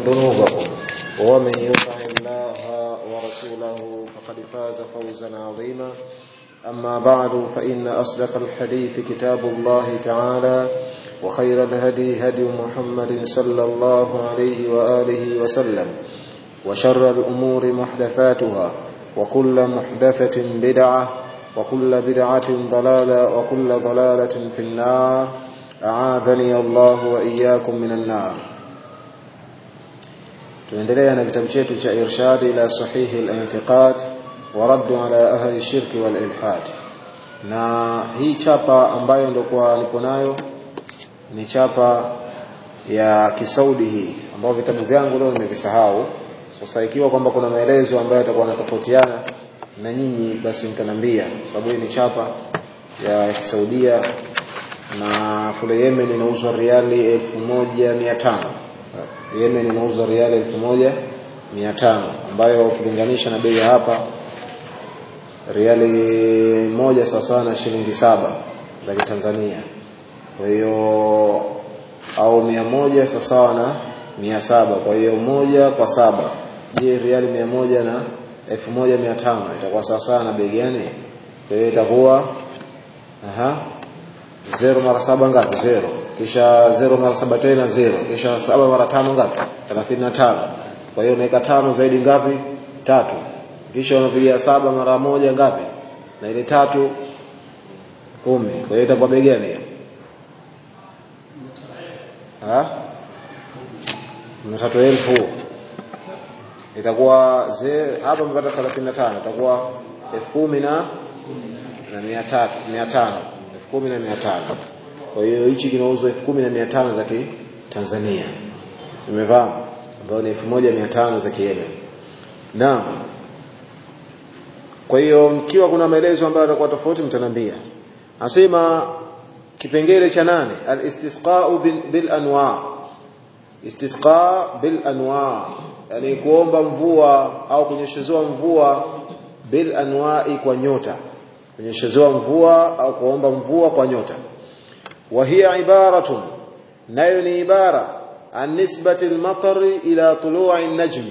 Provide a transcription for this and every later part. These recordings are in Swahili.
ذنوبكم ومن يطع الله ورسوله فقد فاز فوزا عظيما أما بعد فإن أصدق الحديث كتاب الله تعالى وخير الهدي هدي محمد صلى الله عليه وآله وسلم وشر الأمور محدثاتها وكل محدثة بدعة وكل بدعة ضلالة وكل ضلالة في النار أعاذني الله وإياكم من النار tunaendelea na kitabu chetu cha irshad ila sahihi al-i'tiqad wa radd ala ahli shirk wal ilhad na hii chapa ambayo ndio kwa nipo nayo ni chapa ya kisaudi hii ambayo vitabu vyangu leo nimevisahau sasa ikiwa kwamba kuna maelezo ambayo yatakuwa yanatofautiana na nyinyi basi mtanambia sababu hii ni chapa ya kisaudia na kule Yemen inauzwa riali 1500 Yemen inauzwa riali 1500 ambayo ukilinganisha na bei hapa riali moja sawa na shilingi saba za Kitanzania kwa hiyo au mia moja sawa na mia saba kwa hiyo moja kwa saba je riali mia moja na elfu moja mia tano itakuwa sawasawa na bei gani kwa hiyo itakuwa aha zero mara saba ngapi zero kisha zero mara saba tena zero kisha saba mara tano ngapi thelathini na tano kwa hiyo unaweka tano zaidi ngapi tatu kisha unapiga saba mara moja ngapi na ile tatu kumi kwa hiyo itakuwa bei gani hiyo mia tatu elfu itakuwa hapa mpata thelathini na tano itakuwa elfu kumi na na mia tatu mia tano elfu kumi na mia tano kwa hiyo hichi kinauzwa elfu kumi na mia tano za kitanzania zimefahamu ambayo ni elfu moja mia tano za kiyemen naam kwa hiyo mkiwa kuna maelezo ambayo yatakuwa tofauti mtanambia anasema kipengele cha nane al-istisqa'u bil, bil anwa istisqa bil anwa yani kuomba mvua au kunyeshezewa mvua bil anwa'i kwa nyota kunyeshezewa mvua au kuomba mvua kwa nyota wa hiya ibaratun nayo ni ibara an nisbati al-matari ila tulu'i an-najmi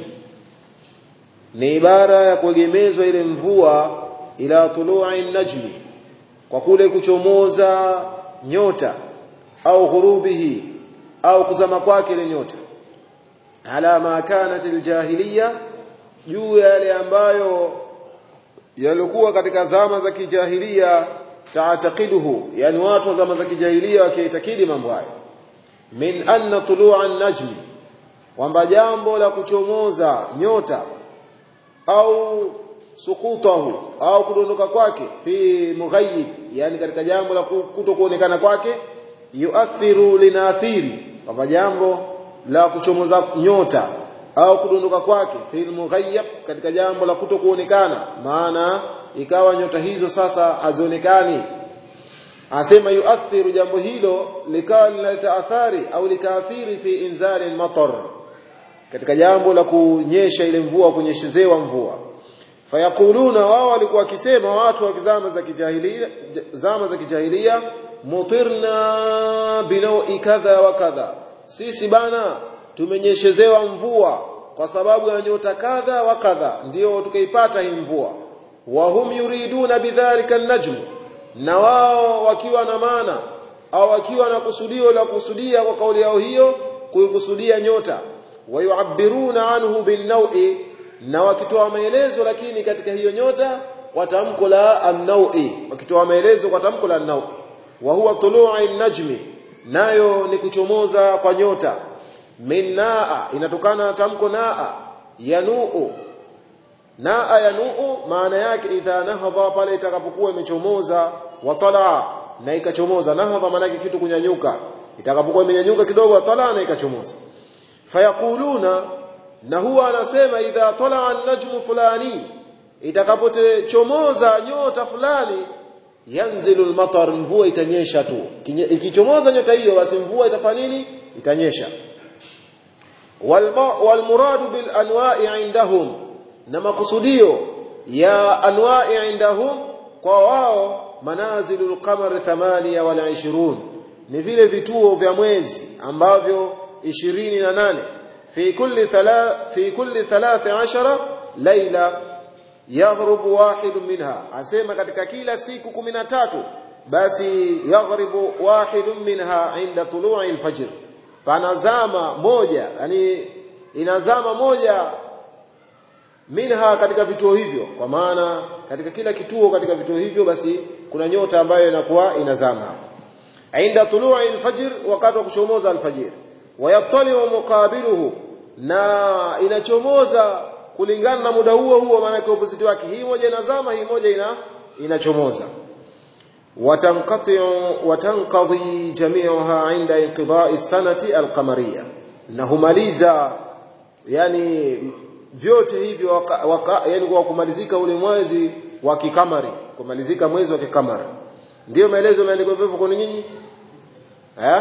ni ibara ya kuegemezwa ile mvua ila tulu'i an-najmi kwa kule kuchomoza nyota au ghurubihi au kuzama kwake ile nyota ala ma kanat aljahiliya juu ya yale ambayo yalikuwa katika zama za kijahilia taatakiduhu yani watu wa zama za kijahilia wakiitakidi mambo hayo min anna tulu'a an-najmi kwamba jambo la kuchomoza nyota au sukutahu au kudondoka kwake fi mughayyib yani katika jambo la kutokuonekana kwake yuathiru linathiri kwamba jambo la kuchomoza nyota au kudondoka kwake fi mughayyab katika jambo la kutokuonekana maana ikawa nyota hizo sasa hazionekani asema yuathiru jambo hilo likawa linaleta athari au likaathiri fi inzali matar katika jambo la kunyesha ile mvua kunyeshezewa mvua fayakuluna wao walikuwa wakisema watu wa zama za kijahilia zama za kijahilia mutirna binawi kadha wa kadha sisi bana tumenyeshezewa mvua kwa sababu ya nyota kadha wa kadha ndio tukaipata hii mvua wa hum yuriduna bidhalika najm na wao wakiwa na maana au wakiwa na kusudio la kusudia kwa kauli yao hiyo kuikusudia nyota wayuabiruna anhu binnawi na wakitoa maelezo lakini katika hiyo nyota kwa tamko la an-nawi wakitoa maelezo kwa tamko la an-nawi wa huwa tulu'i najmi nayo ni kuchomoza kwa nyota minaa inatokana na tamko naa yanuu naa yanuu maana yake idha nahadha pale itakapokuwa imechomoza watala na ikachomoza nahadha maana yake kitu kunyanyuka itakapokuwa imenyanyuka kidogo watala na ikachomoza fayakuluna na huwa anasema idha tala an-najmu fulani itakapochomoza nyota fulani yanzilu al-matar mvua itanyesha tu ikichomoza nyota hiyo basi mvua itafanya nini itanyesha walmuradu bil anwa'i indahum na makusudio ya anwa'i indahum kwa wao manazilul qamar 28 ni vile vituo vya mwezi ambavyo 28 fi kulli thala fi kulli 13 laila yaghrubu wahid minha asema katika kila siku 13 basi yaghribu wahid minha inda tulu'i alfajr panazama moja yani inazama moja minha katika vituo hivyo kwa maana katika kila kituo katika vituo hivyo basi kuna nyota ambayo inakuwa inazama inda tulu'i alfajr wakati wa kuchomoza alfajr wayattali'u muqabiluhu na inachomoza kulingana na muda huo huo maana yake opposite wake hii moja inazama hii moja ina inachomoza watanqati'u watanqadhi jami'uha 'inda inqidha'i sanati alqamariyya na humaliza yani vyote hivyo waka, waka, yani kwa kumalizika ule mwezi wa kikamari kumalizika mwezi wa kikamari ndio maelezo yameandikwa hivyo kwa nyinyi eh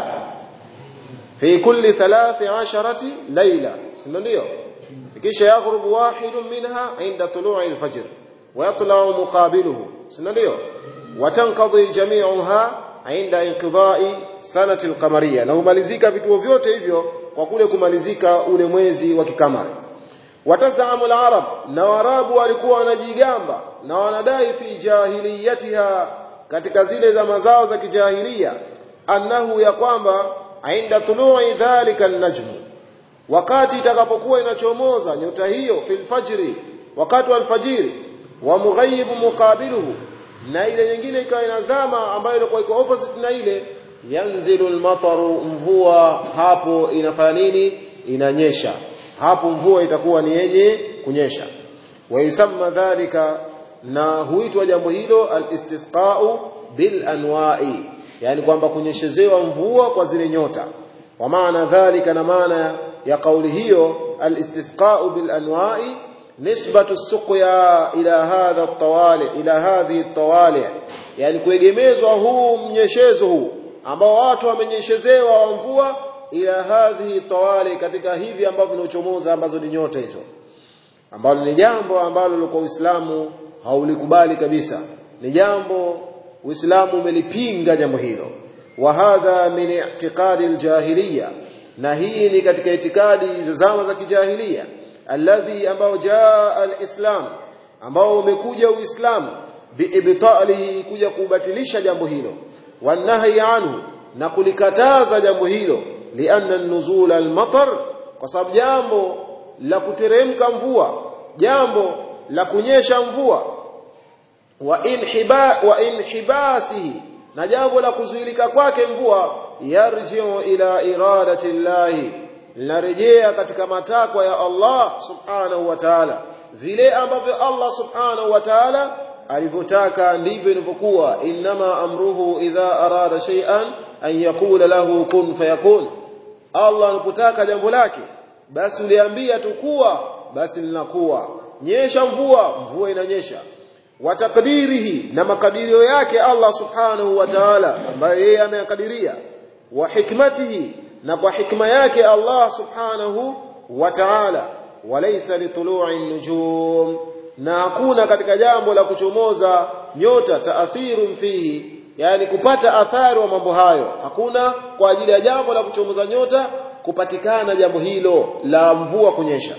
fi kulli 13 layla sio ndio kisha yaghrubu wahidun minha inda tulu'i al-fajr wa yatla'u muqabiluhu sio ndio watanqadhi jami'uha inda inqidha'i sanati al-qamariyya na humalizika vituo vyote hivyo kwa kule kumalizika ule mwezi wa kikamari watazamu al-arab na warabu walikuwa wanajigamba na wanadai fi jahiliyatiha katika zile zama zao za kijahilia annahu ya kwamba inda tulu'i dhalika an-najm wakati itakapokuwa inachomoza nyota hiyo fil fajri wakati wa alfajiri wa mughayib muqabiluhu na ile nyingine ikawa inazama ambayo ilikuwa iko opposite na ile yanzilu al-mataru mvua hapo inafanya nini inanyesha hapo mvua itakuwa ni yenye kunyesha wa yusamma dhalika na huitwa jambo hilo al-istisqa'u bil anwa'i yani kwamba kunyeshezewa mvua kwa zile nyota wa maana dhalika na maana ya kauli hiyo al-istisqa'u bil anwa'i nisbatu suqya ila hadha at-tawali ila hadhihi at-tawali yani kuegemezwa huu mnyeshezo huu ambao watu wamenyeshezewa wa mvua ila hadhihi tawali katika hivi ambavyo vinachomoza ambazo ni nyota hizo ambalo ni jambo ambalo kwa Uislamu haulikubali kabisa ni jambo Uislamu umelipinga jambo hilo wa hadha min i'tiqadi aljahiliya na hii ni katika itikadi za zama za kijahilia alladhi ambao jaa alislam ambao umekuja uislamu biibtalihi kuja kubatilisha jambo hilo wanahi anhu na kulikataza jambo hilo lianna nuzul almatar kwa sababu jambo la kuteremka mvua jambo la kunyesha mvua wa inhiba wa inhibasihi na jambo la kuzuilika kwake mvua yarji'u ila iradati llahi linarejea katika matakwa ya Allah subhanahu wa ta'ala vile ambavyo Allah subhanahu wa ta'ala alivyotaka ndivyo inavyokuwa inma amruhu idha arada shay'an an yaqula lahu kun fayakun Allah anapotaka jambo lake basi uliambia tukua basi linakuwa nyesha mvua mvua inanyesha wa takdirihi na makadirio yake Allah subhanahu wa ta'ala ambayo yeye ameyakadiria wa hikmatihi na kwa hikma yake Allah subhanahu wa ta'ala walaysa litulu'i nujum na hakuna katika jambo la kuchomoza nyota taathirun fihi yani kupata athari wa mambo hayo hakuna kwa ajili ya jambo la kuchomoza nyota kupatikana jambo hilo la mvua kunyesha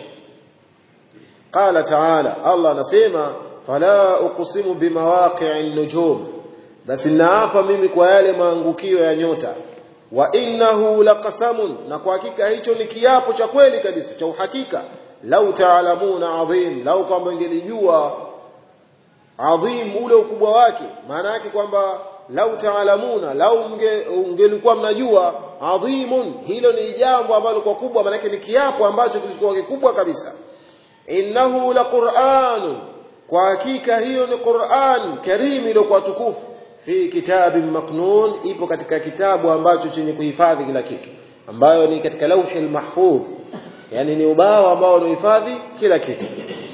qala ta'ala Allah anasema fala uqsimu bimawaqi'in nujum basi naapa mimi kwa yale maangukio ya nyota wa innahu laqasamun na kwa hakika hicho ni kiapo cha kweli kabisa cha uhakika lau taalamuna adhim lau kwamba ingelijua adhim ule ukubwa wake maana yake kwamba lau taalamuna lau ungelikuwa mnajua adhimun hilo ni jambo ambalo kwa kubwa maana yake ni kiapo ambacho kilikuwa kikubwa kabisa innahu laqur'an kwa hakika hiyo ni Qur'an karim iliyokuwa tukufu fi kitabin maknun ipo katika kitabu ambacho chenye kuhifadhi kila kitu ambayo ni katika lauhi mahfudh yani ni ubao ambao unahifadhi kila kitu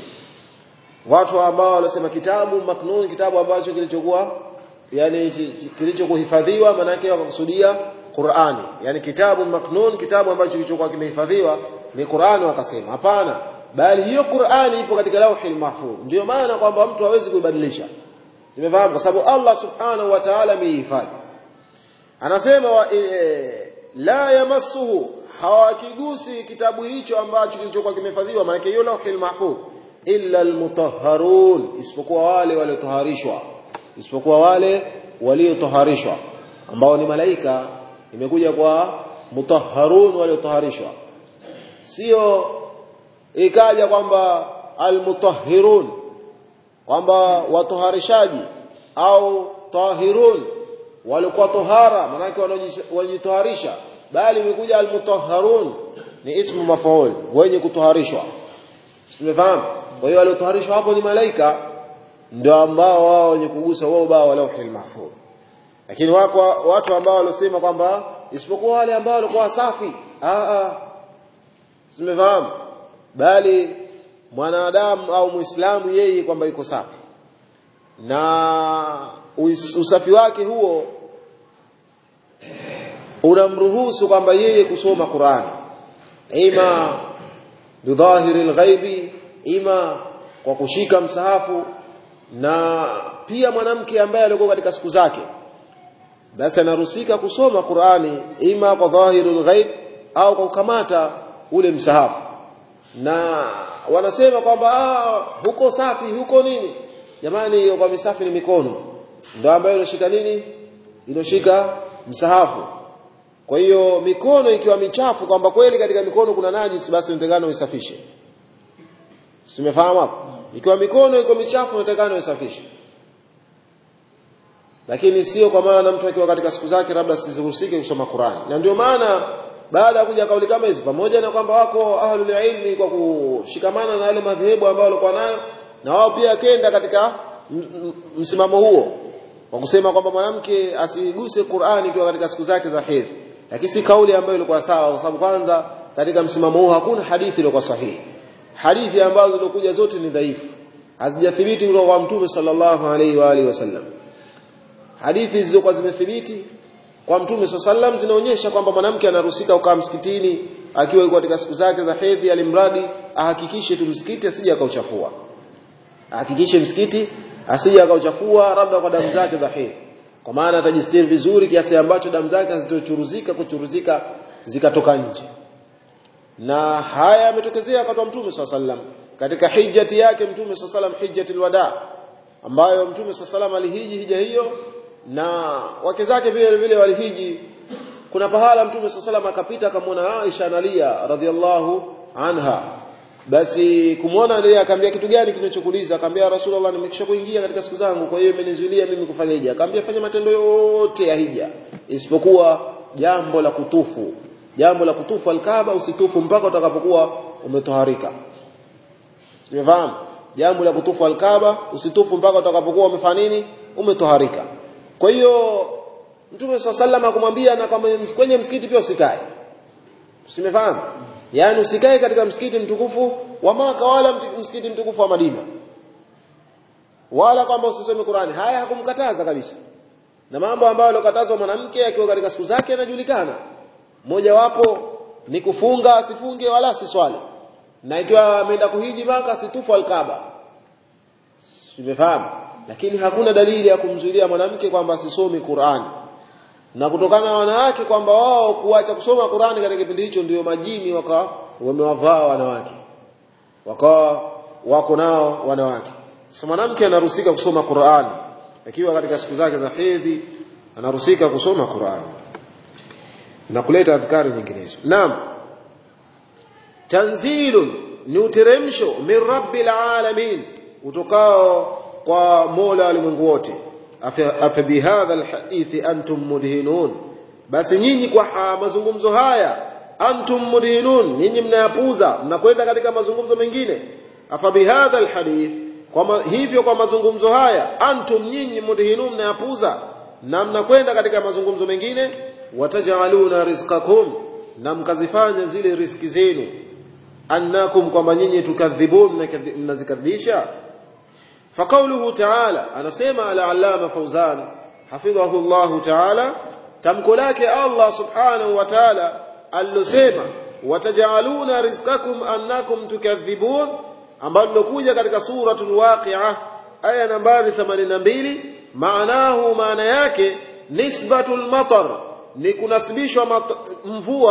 watu ambao wanasema kitabu maknun kitabu ambacho kilichokuwa yani kilichokuhifadhiwa maana yake wakakusudia Qur'ani yani kitabu maknun kitabu ambacho kilichokuwa kimehifadhiwa ni Qur'ani wakasema hapana bali hiyo Qur'ani ipo katika lauhi mahfudh ndio maana kwamba mtu hawezi kuibadilisha Nimefahamu kwa sababu Allah Subhanahu wa Ta'ala amehifadhi. Anasema wa, e, la yamassuhu hawakigusi kitabu hicho ambacho kilichokuwa kimehifadhiwa maana hiyo lauhil mahfudh illa almutahharun isipokuwa wale waliotoharishwa isipokuwa wale waliotoharishwa ambao ni malaika imekuja kwa mutahharun waliotoharishwa sio ikaja kwamba almutahhirun kwamba watoharishaji au tahirun walikuwa tohara manake wanajitoharisha bali imekuja almutahharun ni ismu mafaul wenye kutoharishwa tumefahamu kwa hiyo waliotoharishwa hapo ni malaika ndio ambao wao wenye kugusa wao bao wa lauhil mahfudh lakini wako watu ambao waliosema kwamba isipokuwa wale ambao walikuwa safi ah ah tumefahamu bali mwanadamu au muislamu yeye kwamba yuko safi na usafi wake huo unamruhusu kwamba yeye kusoma Qur'ani ima bidhahiri alghaibi ima kwa kushika msahafu na pia mwanamke ambaye alikuwa katika siku zake basi anaruhusika kusoma Qur'ani ima kwa dhahirul ghaib au kwa kukamata ule msahafu na wanasema kwamba ah, huko safi huko nini jamani kwa misafi ni mikono ndio ambayo inashika nini inoshika msahafu kwa hiyo mikono ikiwa michafu kwamba kweli katika mikono kuna najisi basi unatakana uisafishe simefahamu hapo ikiwa mikono iko michafu unatakana uisafishe lakini sio kwa maana mtu akiwa katika siku zake labda siruhusike kusoma Qur'an na ndio maana baada ya kuja kauli kama hizi pamoja na kwamba wako ahlul ilmi kwa kushikamana na yale madhehebu ambayo walikuwa nayo na wao pia kenda katika msimamo huo kwa kusema kwamba mwanamke asiguse Qur'ani ikiwa katika siku zake za hedhi lakini si kauli ambayo ilikuwa sawa kwa sababu kwanza katika msimamo huu hakuna hadithi iliyokuwa sahihi hadithi ambazo zilikuja zote ni dhaifu hazijathibiti kutoka kwa mtume sallallahu alaihi wa alihi wasallam hadithi zilizokuwa zimethibiti kwa mtume sallam zinaonyesha kwamba mwanamke anaruhusika kukaa msikitini akiwa yuko katika siku zake za hedhi alimradi ahakikishe tu msikiti asije akauchafua ahakikishe msikiti asije akauchafua labda kwa damu zake za hedhi kwa maana atajistiri vizuri kiasi ambacho damu zake hazitochuruzika kuchuruzika zikatoka nje na haya yametokezea wakati wa mtume sallam katika hijjati yake mtume sallam hijjatul wada ambayo mtume sallam alihiji hija hiyo na wake zake vile vile walihiji kuna pahala mtume sallam akapita akamwona Aisha analia radhiallahu anha basi kumwona yeye akamwambia kitu gani kinachokuliza akamwambia rasulullah nimekisha kuingia katika siku zangu kwa hiyo imenizuilia mimi kufanya hija akamwambia fanya matendo yote ya hija isipokuwa jambo la kutufu jambo la kutufu alkaaba usitufu mpaka utakapokuwa umetoharika simefahamu jambo la kutufu alkaaba usitufu mpaka utakapokuwa umefanya nini umetoharika kwa hiyo mtume sallallahu akumwambia na kama kwenye msikiti pia usikae simefahamu yani usikae katika msikiti mtukufu wa Maka wala msikiti mtukufu wa Madina wala kwamba usisome Qur'ani haya hakumkataza kabisa na mambo ambayo alokatazwa mwanamke akiwa katika siku zake yanajulikana moja wapo ni kufunga asifunge wala asiswali na ikiwa ameenda kuhiji Maka asitufu alkaaba simefahamu lakini hakuna dalili ya kumzuilia mwanamke kwamba asisome Qur'ani na kutokana na wanawake kwamba wao kuacha kusoma Qur'ani katika kipindi hicho ndio majini waka wamewavaa wanawake wakawa wako nao wanawake sasa mwanamke anaruhusika kusoma Qur'ani akiwa katika siku zake za hedhi anaruhusika kusoma Qur'ani na kuleta adhkari nyinginezo naam tanzilun ni uteremsho min rabbil alamin utokao kwa Mola ulimwengu wote afa bihadha alhadithi antum mudhinun basi nyinyi kwa mazungumzo haya antum mudhinun nyinyi mnayapuza mnakwenda katika mazungumzo mengine afa bihadha alhadith kwa hivyo kwa mazungumzo haya antum nyinyi mudhinun mnayapuza na mnakwenda katika mazungumzo mengine watajaluna rizqakum na mkazifanya zile riski zenu annakum kwamba nyinyi tukadhibun mnazikadhibisha فقوله تعالى أنا سيما العلامة فوزان حفظه الله تعالى تمكلاك الله سبحانه وتعالى اللسيما وتجعلون رزقكم أنكم تكذبون ambalo kuja katika suratul waqi'a aya nambari 82 maanahu maana yake nisbatul matar ni kunasibishwa mvua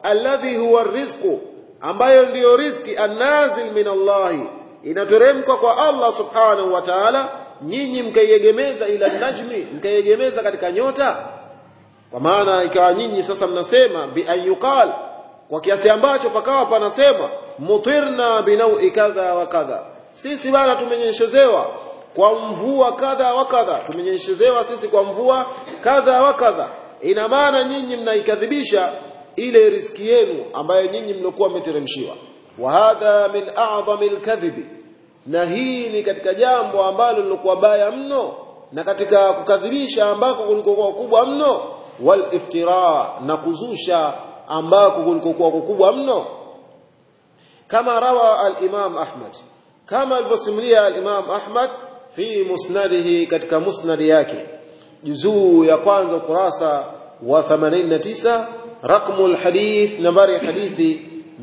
alladhi huwa rizqu ambayo ndiyo riziki annazil min Allahi inateremka kwa Allah subhanahu wa ta'ala nyinyi mkaiegemeza ila najmi mkaiegemeza katika nyota kwa maana ikawa nyinyi sasa mnasema bi ayuqal kwa kiasi ambacho pakawa panasema mutirna binaui kadha wa kadha sisi bana tumenyeshezewa kwa mvua kadha wa kadha tumenyeshezewa sisi kwa mvua kadha wa kadha ina maana nyinyi mnaikadhibisha ile riski yenu ambayo nyinyi mlikuwa mmeteremshiwa wa hadha min a'zami al na hii ni katika jambo ambalo lilikuwa baya mno na katika kukadhibisha ambako kulikokuwa kubwa mno wal iftira na kuzusha ambako kulikokuwa kubwa mno kama rawa al-Imam Ahmad kama alivyosimulia al-Imam Ahmad fi musnadihi katika musnadi yake juzuu ya kwanza ukurasa wa 89 رقم الحديث نمبر حديث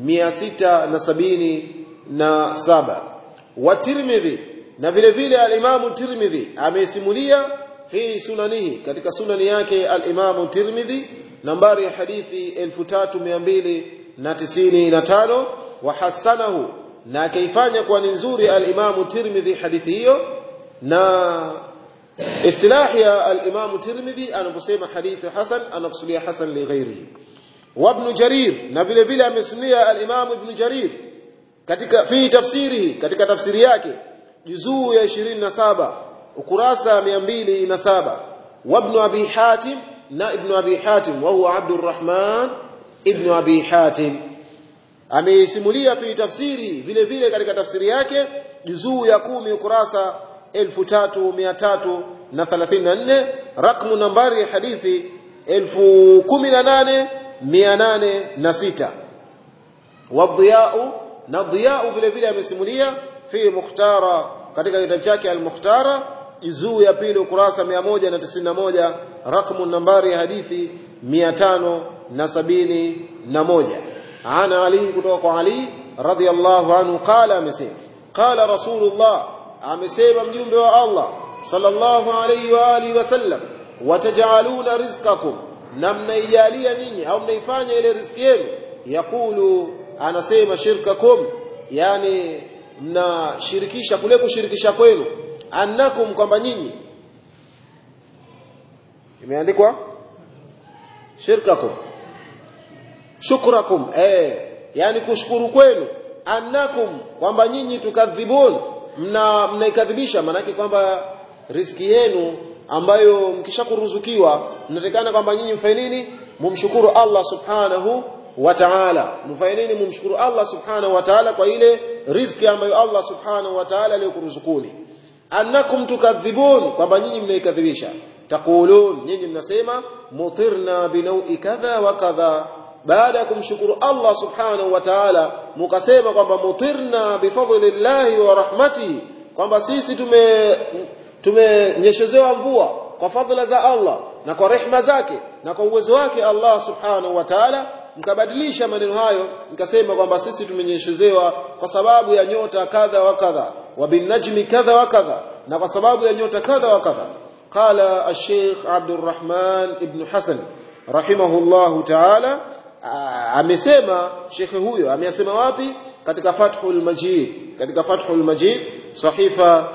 677 والترمذي na vile vile al-Imam Tirmidhi amesimulia fi sunanihi katika sunani yake al-Imam Tirmidhi nambari ya hadithi 3295 wa hasanahu na akaifanya kuwa ni nzuri al-Imam Tirmidhi hadithi hiyo na istilahi ya al-Imam Tirmidhi anaposema hadithi hasan anakusudia hasan li ghairihi wa ibn Jarir na vile vile amesimulia al-Imam Ibn Jarir katika fi tafsirihi katika tafsiri yake juzuu ya 27 ukurasa 207 wa ibn Abi Hatim na ibn Abi Hatim wa huwa Abdurrahman ibn Abi Hatim ameisimulia fi tafsiri vile vile katika tafsiri yake juzuu ya kumi ukurasa 3334 rakmu nambari ya hadithi 18806 wadhiyau na dhiyau vile vile amesimulia fi mukhtara katika kitabu chake al-mukhtara juzuu ya pili ukurasa 191 rakmu nambari ya hadithi 571 ana ali kutoka kwa ali radhiyallahu anhu qala amesema qala rasulullah amesema mjumbe wa Allah sallallahu alayhi wa alihi wasallam watajaluna rizqakum na mnaijalia nyinyi au mnaifanya ile riziki yenu yakulu anasema shirkakum yani mnashirikisha kule kushirikisha kwenu annakum kwamba nyinyi imeandikwa shirkakum shukrakum eh yani kushukuru kwenu annakum kwamba nyinyi tukadhibun mna mnaikadhibisha maanake kwamba riski yenu ambayo mkishakuruzukiwa mnatakana kwamba nyinyi mfanye nini mumshukuru Allah subhanahu wa ta'ala mfanye nini mumshukuru Allah subhanahu wa ta'ala kwa ile riziki ambayo Allah subhanahu wa ta'ala aliyokuruzukuni annakum tukadhibun kwamba nyinyi mnaikadhibisha taqulun nyinyi mnasema mutirna binaui kadha wa kadha baada ya kumshukuru Allah subhanahu wa ta'ala mukasema kwamba mutirna bifadlillahi wa rahmatihi kwamba sisi tume tumenyeshezewa mvua kwa fadhila za Allah na kwa rehma zake na kwa uwezo wake Allah subhanahu wa ta'ala mkabadilisha maneno hayo mkasema kwamba sisi tumenyeshezewa kwa sababu ya nyota kadha wa kadha wa binajmi kadha wa kadha na kwa sababu ya nyota kadha wa kadha qala ash-sheikh Abdurrahman ibn Hasan rahimahullahu ta'ala amesema shekhe huyo amesema wapi katika Fathul Majid katika Fathul Majid sahifa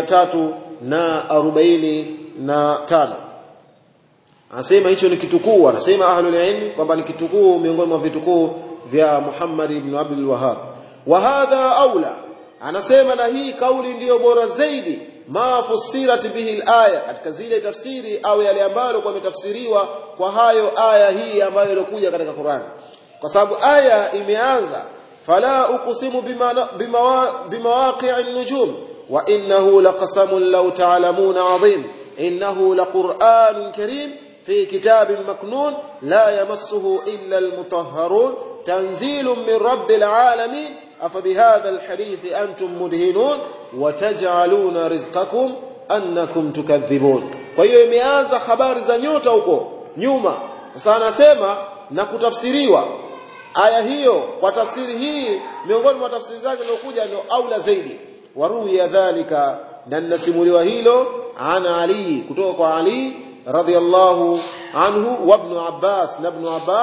345 anasema hicho ni kitukuu anasema ahlul ilm kwamba ni kitukuu miongoni mwa vitukuu vya Muhammad ibn Abdul Wahhab wa hadha aula anasema na hii kauli ndiyo bora zaidi ma fusirat bihi alaya katika zile tafsiri au yale ambayo kwa imetafsiriwa kwa hayo aya hii ambayo ilikuja katika Qur'an kwa sababu aya imeanza fala uqsimu bimawaqi'in nujum wa innahu laqasamun law ta'lamuna 'azim innahu laqur'anun karim في كتاب مكنون لا يمسه إلا المطهرون تنزيل من رب العالمين أفبهذا الحديث أنتم مدهنون وتجعلون رزقكم أنكم تكذبون فهي imeanza habari za nyota huko nyuma sasa anasema na kutafsiriwa aya hiyo kwa tafsiri hii miongoni mwa tafsiri zake zilizokuja ndio aula zaidi waruya dhalika na nasimuliwa hilo ana ali kutoka kwa ali radiyallahu anhu wa ibn Abbas na ibn Abbas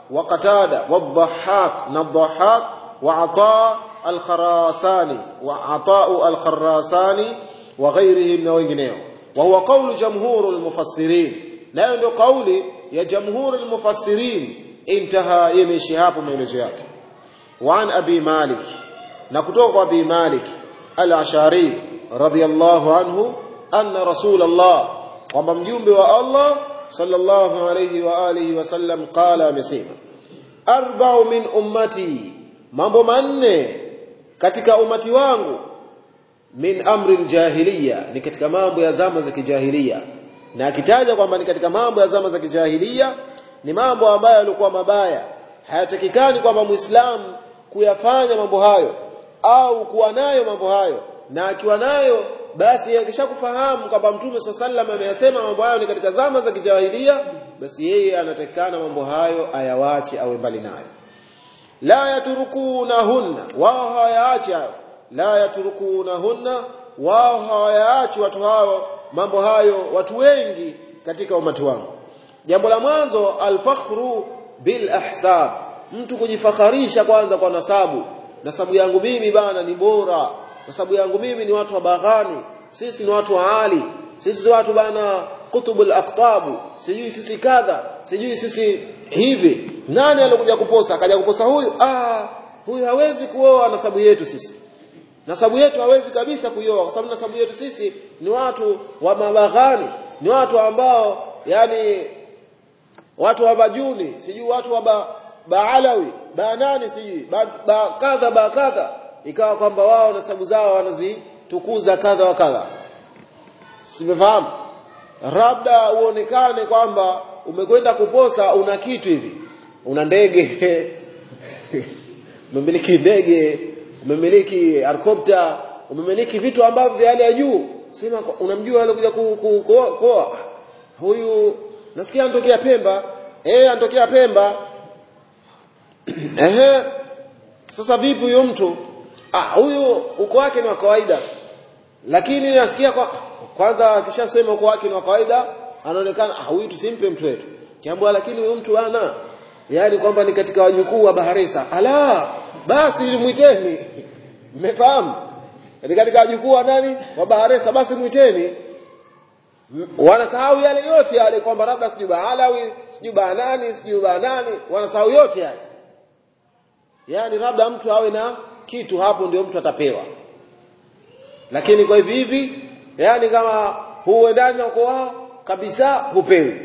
wa qatada wa dhahhak na dhahhak wa ata al-kharasani wa ata'u al-kharasani wa ghairihim na wengineo wa huwa qawlu jamhurul mufassirin nayo ndio kauli ya jamhurul mufassirin intaha yemeshi hapo maelezo yake wa an abi malik na kutoka kwa abi malik al-ashari radiyallahu anhu anna rasulullah kwamba mjumbe wa Allah sallallahu alayhi wa alihi wasallam qala amesema arba'u min ummati mambo manne katika umati wangu min amri aljahiliya ni katika mambo ya zama za kijahiliya na akitaja kwamba ni katika mambo ya zama za kijahiliya ni mambo ambayo yalikuwa mabaya hayatakikani kwamba muislamu kuyafanya mambo hayo au kuwa nayo mambo hayo na akiwa nayo basi akishakufahamu kwamba mtume swalla sallam ameyasema mambo hayo ni katika zama za kijahilia basi yeye anatakikana mambo hayo ayawache awe mbali nayo la yatrukunahunna wao hawayaachi hayo la yatrukunahunna wao hawayaachi watu hao mambo hayo watu wengi katika umati wangu jambo la mwanzo alfakhru bil ahsab mtu kujifakharisha kwanza kwa nasabu nasabu yangu mimi bana ni bora nasabu yangu mimi ni watu wa baghani sisi ni watu wa ali sisi watu bana kutubul aqtabu sijui sisi kadha sijui sisi hivi nani alikuja kuposa akaja kuposa huyu ah huyu hawezi kuoa nasabu yetu sisi nasabu yetu hawezi kabisa kuioa kwa sababu nasabu yetu sisi ni watu wa mabaghani ni watu ambao yani watu wa bajuni sijui watu wa ba, baalawi banani sijui ba, ba kadha ba kadha ikawa kwamba wao nasabu zao wanazitukuza kadha wa kadha simefahamu labda uonekane kwamba umekwenda kuposa una kitu hivi una ndege umemiliki ndege umemiliki helikopta umemiliki vitu ambavyo vya hali ya juu sema unamjua alikuja kuoa huyu nasikia anatokea Pemba eh anatokea Pemba ehe sasa vipi huyo mtu ah huyu uko wake ni wa kawaida lakini nasikia kwa kwanza akishasema uko wake ni wa kawaida anaonekana ah huyu tusimpe mtu wetu kiambwa lakini huyu mtu ana yani kwamba ni katika wajukuu wa Baharesa ala basi mwiteni mmefahamu ni katika wajukuu wa nani wa Baharesa basi mwiteni wanasahau yale yote yale kwamba labda sijui Baalawi sijui Banani sijui Banani wanasahau yote yale yani labda mtu awe na kitu hapo ndio mtu atapewa lakini kwa hivi hivi yani kama huendani na uko wao kabisa hupewi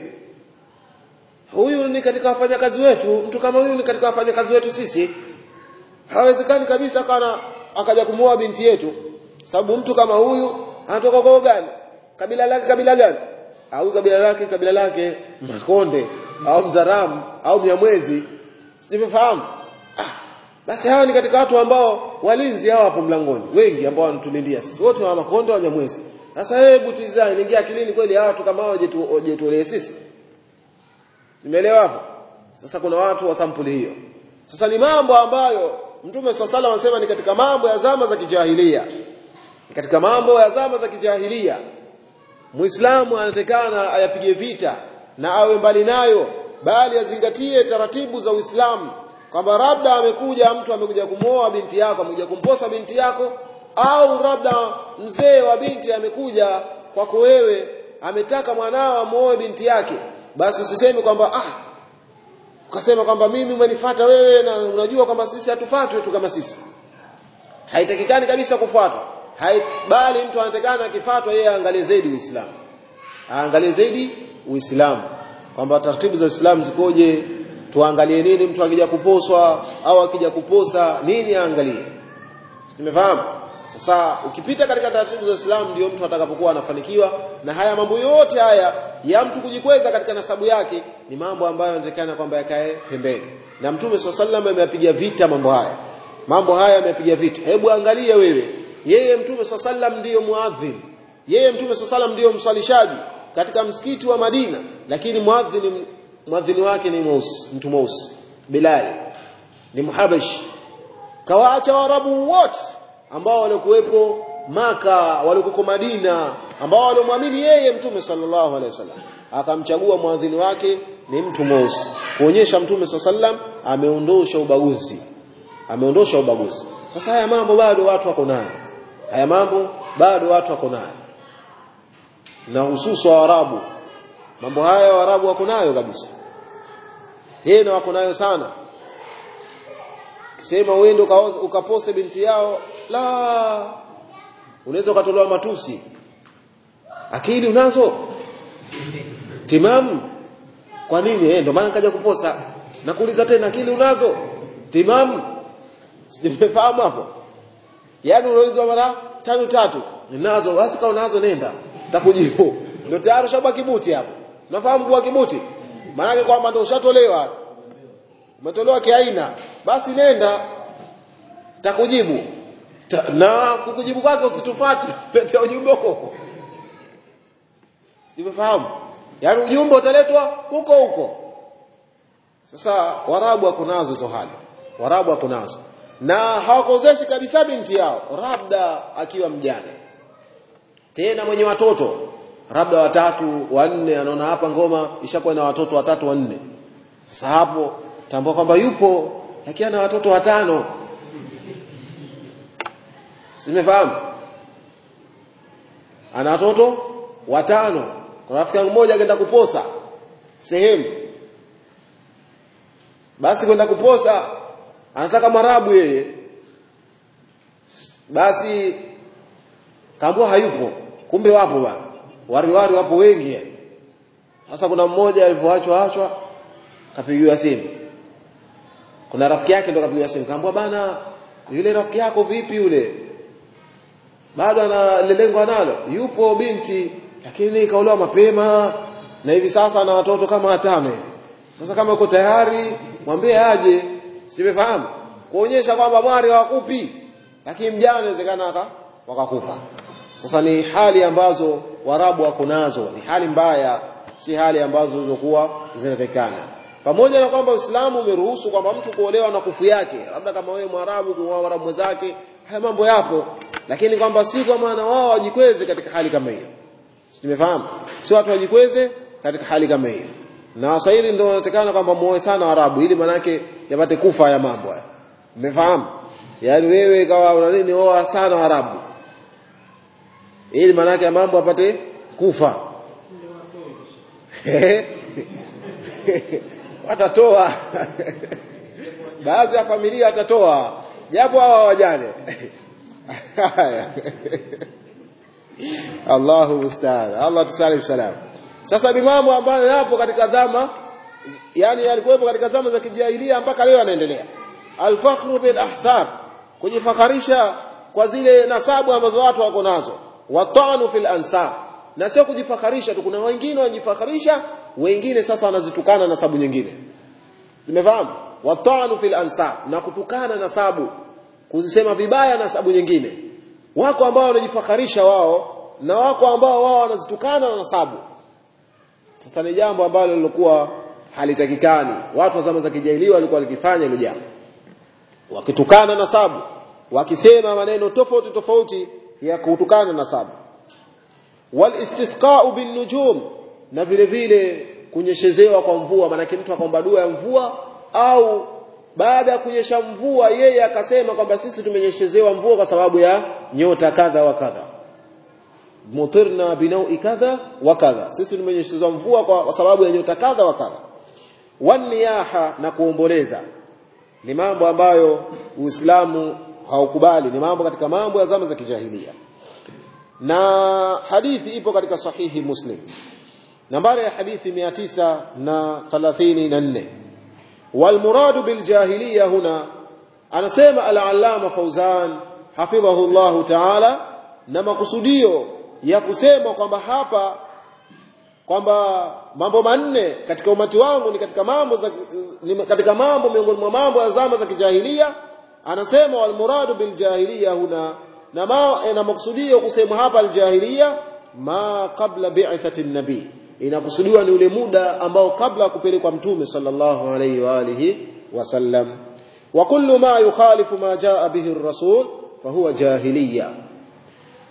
huyu ni katika wafanyakazi wetu mtu kama huyu ni katika wafanyakazi wetu sisi hawezekani kabisa kana akaja kumuoa binti yetu sababu mtu kama huyu anatoka kwa gani kabila lake kabila gani au kabila lake kabila lake Makonde au Mzaramu au Mnyamwezi sifahamu ah, basi hawa ni katika watu ambao walinzi hawa hapo mlangoni wengi ambao wanatulindia sisi wote wa Makonde wa Mnyamwezi sasa hebu tizama ingia akilini kweli hawa watu kama hao wajetuolee sisi Nimeelewa hapo sasa kuna watu wa sampuli hiyo sasa ni mambo ambayo Mtume swalla anasema ni katika mambo ya zama za kijahilia katika mambo ya zama za kijahilia Muislamu anatakana ayapige vita na awe mbali nayo bali azingatie taratibu za Uislamu kwamba labda amekuja mtu amekuja kumwoa binti yako amekuja kumposa binti yako au labda mzee wa binti amekuja kwako wewe ametaka mwanao amuoe binti yake basi usiseme kwamba ah ukasema kwamba mimi umenifuata wewe na unajua kwamba sisi hatufuatwi tu kama sisi haitakikani kabisa kufuatwa bali mtu anatakana akifuatwa yeye aangalie zaidi Uislamu aangalie zaidi Uislamu kwamba taratibu za Uislamu zikoje tuangalie nini mtu akija kuposwa au akija kuposa nini aangalie nimefahamu sasa ukipita katika taratibu za Uislamu ndio mtu atakapokuwa anafanikiwa na haya mambo yote haya ya mtu kujikweza katika nasabu yake ni mambo ambayo yanatakana kwamba yakae pembeni na mtume swalla ameyapiga vita mambo haya mambo haya ameyapiga vita hebu angalia wewe yeye mtume swalla ndiyo muadhin yeye mtume swalla ndiyo msalishaji katika msikiti wa Madina lakini muadhin muadhini wake ni mweusi mtu mweusi Bilal ni muhabashi kawaacha warabu wote ambao walikuwepo maka walikuko Madina ambao waliomwamini yeye mtume sallallahu alaihi wasallam akamchagua mwadhini wake ni mtu mweusi kuonyesha mtume sallam ameondosha ubaguzi ameondosha ubaguzi sasa haya mambo bado watu wako nayo haya mambo bado watu wako nayo na hususu wa Arabu mambo haya Waarabu wako nayo kabisa tena wako nayo sana kisema uende ukapose binti yao la unaweza ukatolewa matusi akili unazo timamu kwa nini eh ndio maana nikaja kuposa nakuuliza tena akili unazo timamu simefahamu hapo yaani unauliza mara tano tatu ninazo basi kama unazo nenda takujibu ndio tayari shaba kibuti hapo nafahamu kuwa kibuti maana kwamba ndio ushatolewa umetolewa kiaina basi nenda takujibu Ta, na kukujibu kwake usitufuate letea ujumbe huko simefahamu yaani ujumbe utaletwa huko huko sasa warabu wako nazo hizo hali warabu wako nazo na hawakozeshi kabisa binti yao labda akiwa mjane tena mwenye watoto labda watatu wanne anaona hapa ngoma ishakuwa na watoto watatu wanne sasa hapo tambua kwamba yupo lakini ana watoto watano simefahamu ana watoto watano kwa rafiki yangu mmoja akaenda kuposa sehemu basi kwenda kuposa anataka marabu yeye basi kaambua hayupo kumbe wapo bwana wariwari wapo wengi sasa kuna mmoja alivyoachwa achwa kapigiwa simu kuna rafiki yake ndo kapigiwa simu kaambua bana yule rafiki yako vipi yule bado ana lengo analo yupo binti lakini kaolewa mapema na hivi sasa ana watoto kama watano sasa kama uko tayari mwambie aje simefahamu kuonyesha kwamba mwari hawakupi lakini mjana inawezekana wakakupa sasa ni hali ambazo warabu wako nazo ni hali mbaya si hali ambazo zilizokuwa zinatekana pamoja na kwamba Uislamu umeruhusu kwamba mtu kuolewa na kufu yake labda kama wewe mwarabu kuoa mwarabu mwenzake haya mambo yapo lakini kwamba si kwa maana wao wajikweze katika hali kama hiyo tumefahamu si watu wajikweze katika hali kama hiyo na waswahili ndio wanatakana kwamba muoe sana Arabu ili manake yapate kufa haya mambo haya umefahamu yaani wewe kawa una nini oa sana Arabu ili manake mambo apate kufa watatoa baadhi ya familia watatoa japo hawa wajane Allahu musta'an Allah tusalim salam sasa ni mambo ambayo yapo katika zama yani yalikuwepo katika zama za kijahilia mpaka leo yanaendelea alfakhru bil ahsab kujifakharisha kwa zile nasabu ambazo watu wako nazo watanu fil ansab na sio kujifakharisha tu kuna wengine wanajifakharisha wengine sasa wanazitukana nasabu nyingine nimefahamu watanu fil ansab na kutukana nasabu kuzisema vibaya nasabu nyingine wako ambao wanajifakharisha wao na wako ambao wao wanazitukana na nasabu sasa ni jambo ambalo lilikuwa halitakikani watu wa zama za kijahiliya walikuwa walikifanya hilo jambo wakitukana nasabu wakisema maneno tofauti tofauti ya kutukana nasabu wal istisqa'u bin nujum na vile vile kunyeshezewa kwa mvua maanake mtu akaomba dua ya mvua au baada ya kunyesha mvua yeye akasema kwamba sisi tumenyeshezewa mvua kwa sababu ya nyota kadha wa kadha mutirna binaui kadha wa kadha sisi tumenyeshezewa mvua kwa sababu ya nyota kadha wa kadha waniyaha na kuomboleza ni mambo ambayo Uislamu haukubali ni mambo katika mambo ya zama za kijahilia na hadithi ipo katika sahihi Muslim nambari ya hadithi 934 والمراد بالجاهليه هنا anasema al-allama Fauzan hafidhahu Allah ta'ala na makusudio ya kusema kwamba hapa kwamba mambo manne katika umati wangu ni katika mambo za, ni katika mambo miongoni mwa mambo ya zama za kijahilia anasema wal muradu bil jahiliya huna na ma, na makusudio kusema hapa al jahiliya ma qabla bi'thati nabii inakusudiwa ni ule muda ambao kabla kupelekwa mtume sallallahu alayhi wa alihi wasallam wa kullu ma yukhalifu ma jaa bihi ar-rasul fahuwa jahiliya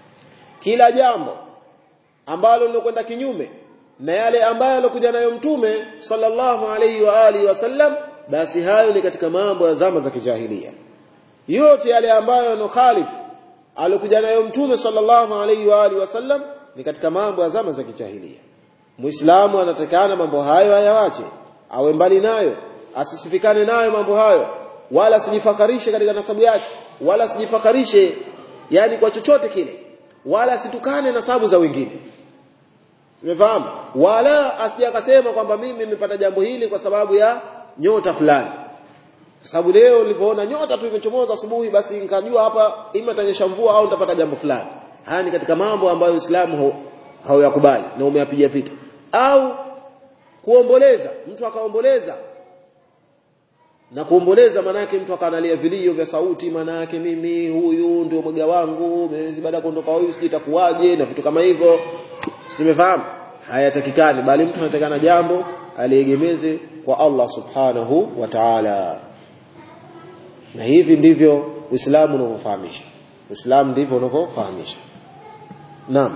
kila jambo ambalo lilokwenda kinyume na yale ambayo alokuja nayo mtume sallallahu alaihi wa alihi wasallam basi hayo ni katika mambo ya zama za kijahilia yote yale ambayo yanokhalif alokuja nayo mtume sallallahu alaihi wa alihi wasallam ni katika mambo ya zama za kijahilia muislamu anatakana mambo hayo ayawache awe mbali nayo asisifikane nayo mambo hayo wala asijifakarishe katika nasabu yake wala asijifakarishe yani kwa chochote kile wala asitukane nasabu za wengine umefahamu wala asije akasema kwamba mimi nimepata jambo hili kwa sababu ya nyota fulani kwa sababu leo nilipoona nyota tu imechomoza asubuhi basi nikajua hapa ima itanyesha mvua au nitapata jambo fulani haya ni katika mambo ambayo Uislamu hauyakubali na umeyapiga vita au kuomboleza mtu akaomboleza na kuomboleza manake mtu akanalia vilio vya sauti manake mimi huyu ndio mwaga wangu mwezi baada ya kuondoka huyu sijui itakuwaje na vitu kama hivyo simefahamu hayatakikani bali mtu anatakana jambo aliegemeze kwa Allah subhanahu wa ta'ala na hivi ndivyo Uislamu unavyofahamisha Uislamu ndivyo unavyofahamisha Naam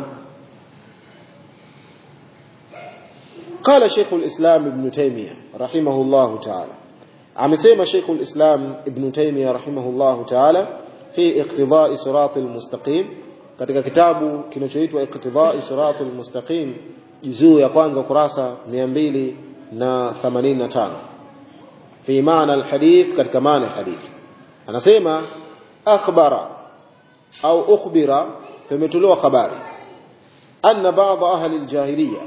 قال شيخ الإسلام ابن تيمية رحمه الله تعالى amesema Sheikh al-Islam Ibn Taymiyyah rahimahullahu ta'ala fi iqtidai sirat al-mustaqim katika kitabu kinachoitwa iqtidai sirat al-mustaqim juzuu ya kwanza kurasa 285 fi maana al-hadith katika maana hadith anasema akhbara au ukhbira tumetolewa habari anna ba'd ahli al-jahiliyah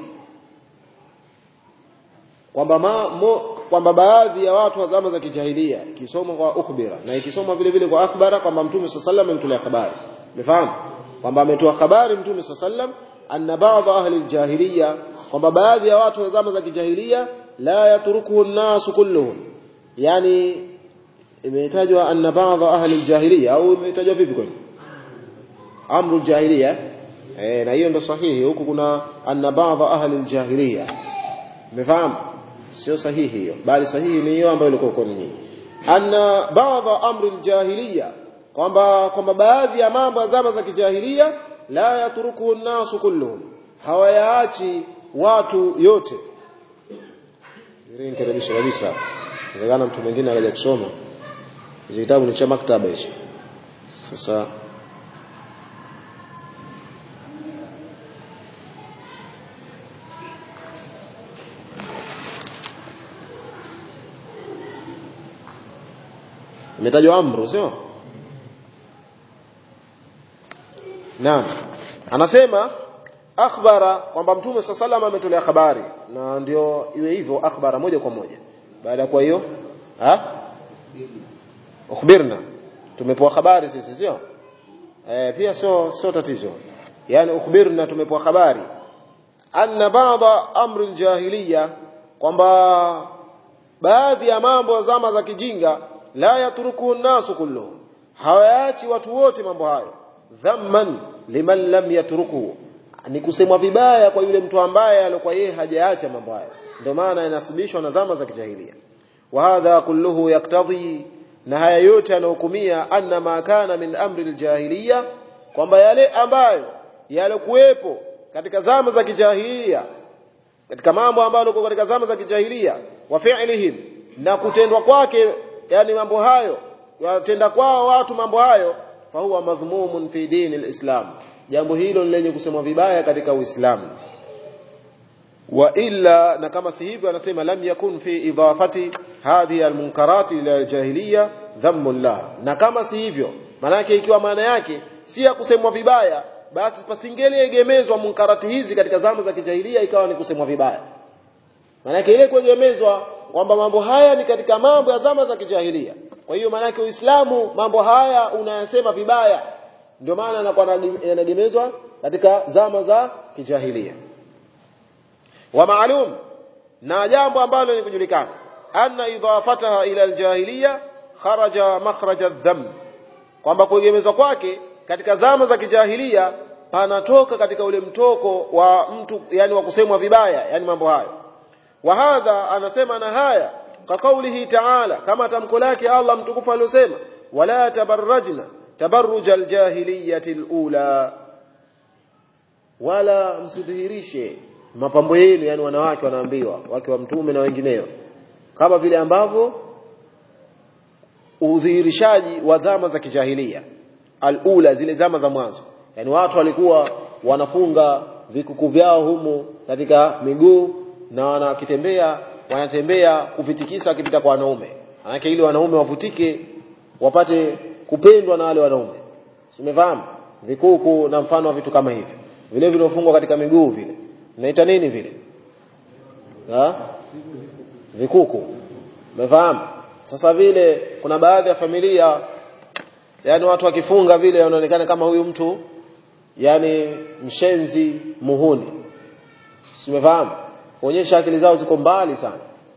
kwamba kwamba baadhi ya watu wa zama za kijahilia ikisoma kwa ukhbira na ikisoma vile vile kwa akhbara kwamba mtume sallallahu ametolea habari umefahamu kwamba ametoa habari mtume sallallahu anna ba'd ahli aljahiliya kwamba baadhi ya watu wa zama za kijahilia la yatrukuhu an-nas kulluhum yani imetajwa anna ba'd ahli aljahiliya au imetajwa vipi kwani amru aljahiliya eh na hiyo ndo sahihi huku kuna anna ba'd ahli aljahiliya umefahamu sio sahihi hiyo bali sahihi ni hiyo ambayo ilikuwa kwa nyinyi anna baadha amri aljahiliya kwamba kwamba baadhi ya mambo ya zama za kijahilia la yatruku an-nasu kulluhum hawayaachi watu yote irinkerebisha kabisa inawezekana mtu mwingine akaja kusoma hicho kitabu ni cha maktaba hicho sasa imetajwa amru sio naam anasema akhbara kwamba mtume saa salama ametolea habari na ndio iwe hivyo akhbara moja kwa moja baada ya kwa hiyo ha ukhbirna tumepewa habari sisi sio eh pia sio sio tatizo yani ukhbirna tumepewa habari anna baadha amri aljahiliya kwamba baadhi ya mambo ya zama za kijinga la yatruku nasu kulluhum hawaachi watu wote mambo hayo dhamman liman lam yatruku ni kusemwa vibaya kwa yule mtu ambaye alikuwa yeye hajaacha mambo hayo ndio maana inasibishwa na zama za kijahilia wa hadha kulluhu yaktadhi na haya yote yanahukumia anna ma kana min amri aljahiliya kwamba yale ambayo yalikuwepo katika zama za kijahilia katika mambo ambayo yalikuwa katika zama za kijahilia wa fi'lihim na kutendwa kwake yani mambo hayo watenda kwao watu mambo hayo fahuwa madhmumun fi dini alislam jambo hilo ni lenye kusemwa vibaya katika uislamu wa illa na kama si hivyo anasema lam yakun fi idafati hadhihi almunkarati ila aljahiliya dhammun lah na kama si hivyo manake ikiwa maana yake si ya kusemwa vibaya basi pasingeliegemezwa munkarati hizi katika zama za kijahilia ikawa ni kusemwa vibaya manake ile kuegemezwa kwamba mambo haya ni katika mambo ya zama za kijahilia kwa hiyo maanake uislamu mambo haya unayasema vibaya ndio maana anakuwa yanagemezwa katika zama za kijahilia wa maalum na jambo ambalo ni kujulikana anna idafataha ila aljahiliya kharaja makhraja adh kwamba kuegemezwa kwake katika zama za kijahilia panatoka katika ule mtoko wa mtu yani wa kusemwa vibaya yani mambo hayo wa hadha anasema na haya ka kaulihi ta'ala kama tamko lake Allah mtukufu aliyosema wala tabarrajna tabarruj aljahiliyati alula wala msidhihirishe mapambo yenu yani wanawake wanaambiwa wake wa mtume na wengineo kama vile ambavyo udhihirishaji wa zama za kijahilia alula zile zama za mwanzo yani watu walikuwa wanafunga vikuku vyao humu katika miguu na wanakitembea wanatembea kuvitikisa wakipita kwa wanaume manake ili wanaume wavutike wapate kupendwa na wale wanaume umefahamu vikuku na mfano wa vitu kama hivi vile viliofungwa katika miguu vile naita nini vile ha? vikuku umefahamu sasa vile kuna baadhi ya familia yani watu wakifunga vile wanaonekana kama huyu mtu yani mshenzi muhuni umefahamu kuonyesha akili zao ziko mbali sana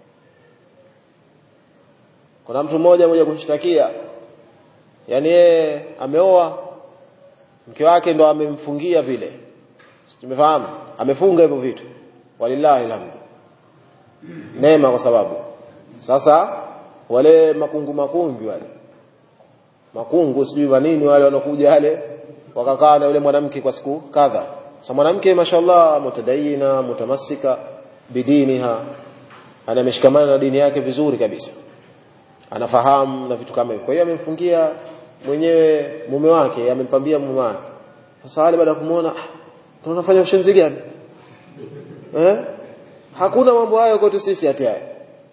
kuna mtu mmoja mmoja kumshtakia yani yeye ameoa mke wake ndo amemfungia vile tumefahamu amefunga hivyo vitu walillahi alhamdu neema kwa sababu sasa wale makungu makungu wale makungu sijui manini wale wanakuja wale wakakaa na yule mwanamke kwa siku kadha sasa mwanamke mashallah mutadayina mutamassika bidiniha ana ameshikamana na dini yake vizuri kabisa anafahamu na vitu kama hivyo kwa hiyo amemfungia mwenyewe mume wake amempambia mume wake sasa wale baada ya kumuona tunafanya ushenzi gani eh hakuna mambo hayo kwetu sisi hata haya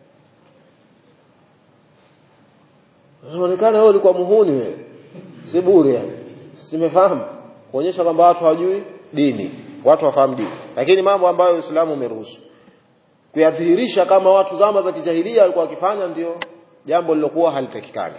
inaonekana wewe ulikuwa muhuni wewe si bure yani simefahamu kuonyesha kwamba watu hawajui dini watu wafahamu dini lakini mambo ambayo Uislamu umeruhusu kuyadhihirisha kama watu zama za kijahilia walikuwa wakifanya ndio jambo lilokuwa halitakikani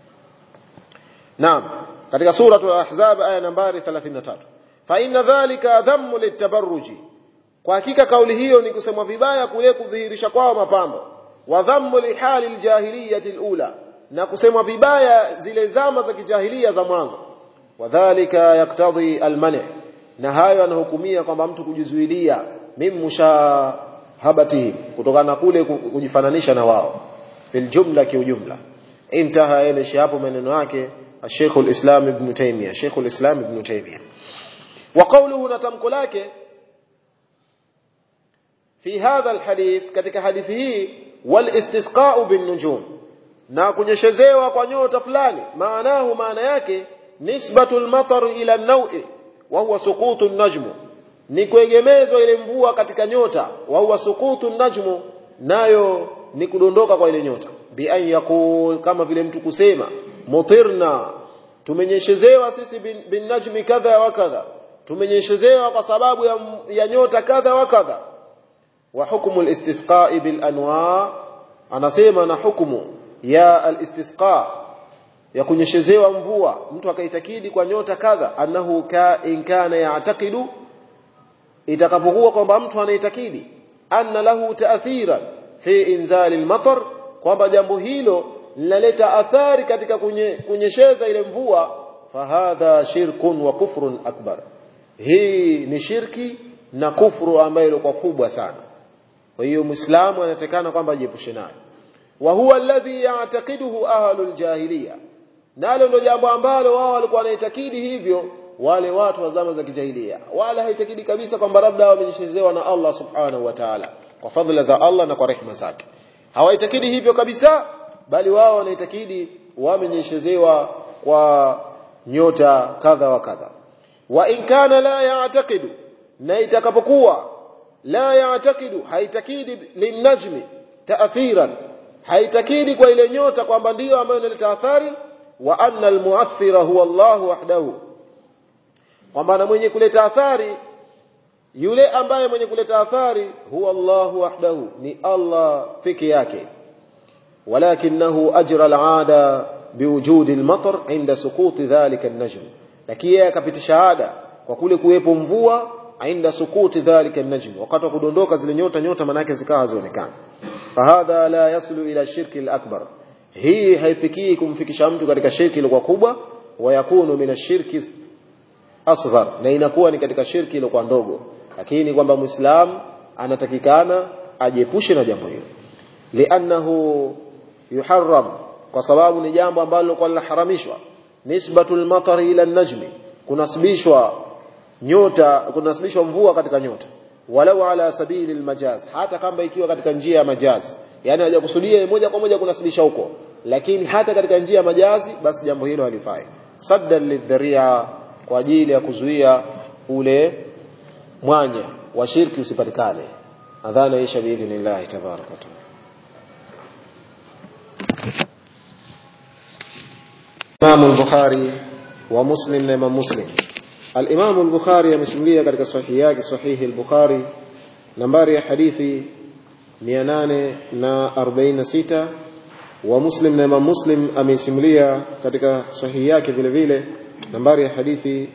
Naam katika suratul ahzab aya nambari 33 fa inna dhalika dhammu litabarruji kwa hakika kauli hiyo ni kusemwa vibaya kule kudhihirisha kwao mapambo wa dhammu lihali aljahiliyati alula na kusemwa vibaya zile zama za kijahilia za mwanzo wadhālika yaktadhi almani na hayo anahukumia kwamba mtu kujizuilia mim mushahabatihim kutokana na kule kujifananisha na wao fil jumla kiujumla intaha yameishi hapo maneno yake الشيخ الإسلام ابن تيمية شيخ الإسلام ابن تيمية وقوله نتمك لك في هذا الحديث katika hadithi hii والاستسقاء بالنجوم na kunyeshezewa kwa nyota fulani maanahu maana yake nisbatul matar ila an-naw'i wa huwa suqutu an-najm ni kuegemezwa ile mvua katika nyota wa huwa suqutu an-najm nayo ni kudondoka kwa ile nyota bi an yaqul kama vile mtu kusema mutirna tumenyeshezewa sisi bin, bin najmi kadha wa kadha tumenyeshezewa kwa sababu ya, ya nyota kadha wa kadha wa hukmu al-istisqa bil anwa anasema na hukumu ya al-istisqa ya kunyeshezewa mvua mtu akaitakidi kwa nyota kadha annahu ka in kana ya'taqidu itakapokuwa kwamba mtu anaitakidi anna lahu ta'thira fi inzali al-matar kwamba jambo hilo linaleta athari katika kunye, kunyesheza ile mvua fahadha shirkun wa kufrun akbar hii ni shirki na kufru ambayo ilikuwa kubwa sana kwa hiyo muislamu anatakana kwamba ajiepushe nayo wa huwa alladhi ya'taqiduhu ahlul jahiliya nalo ndio jambo ambalo wao walikuwa wanaitakidi hivyo wale watu wa zama za kijahilia wala haitakidi kabisa kwamba labda wamenyeshezewa na Allah subhanahu wa ta'ala kwa fadhila za Allah na kwa rehema zake hawaitakidi hivyo kabisa bali wao wanaitakidi wamenyeshezewa kwa nyota kadha wa kadha wa in kana la ya'taqidu na itakapokuwa la ya'taqidu haitakidi linajmi ta'thiran haitakidi kwa ile nyota kwamba ndiyo ambayo inaleta athari wa anna almu'athira huwa Allah wahdahu kwamba na mwenye kuleta athari yule ambaye mwenye kuleta athari huwa Allah wahdahu ni Allah peke yake ولكنه أجرى العادة بوجود المطر عند سقوط ذلك النجم lakini yeye akapitisha ada kwa kule kuwepo mvua inda sukuti dhalika an-najm wakati wa kudondoka zile nyota nyota manake zikawa hazionekani fahadha la yaslu ila shirki al-akbar hii haifikii kumfikisha mtu katika shirki ile kubwa wa yakunu min ash-shirki asghar na inakuwa ni katika shirki ile ndogo lakini kwamba muislamu anatakikana ajiepushe na jambo hilo li'annahu yuharram kwa sababu ni jambo ambalo kwa linaharamishwa nisbatul matar ila najmi kunasibishwa nyota kunasibishwa mvua katika nyota walau ala sabili almajaz hata kama ikiwa katika njia ya majazi yani hajakusudia moja kwa moja kunasibisha huko lakini hata katika njia ya majazi basi jambo hilo halifai saddan lidharia kwa ajili ya kuzuia ule mwanya wa shirki usipatikane adhana isha biidhnillah tabaraka taala Imam al-Bukhari wa Muslim na Imam Muslim Al-Imam al-Bukhari amesimulia katika sahihi yake sahihi al-Bukhari nambari ya hadithi 846 wa Muslim na Imam Muslim amesimulia katika sahihi yake vile vile nambari ya hadithi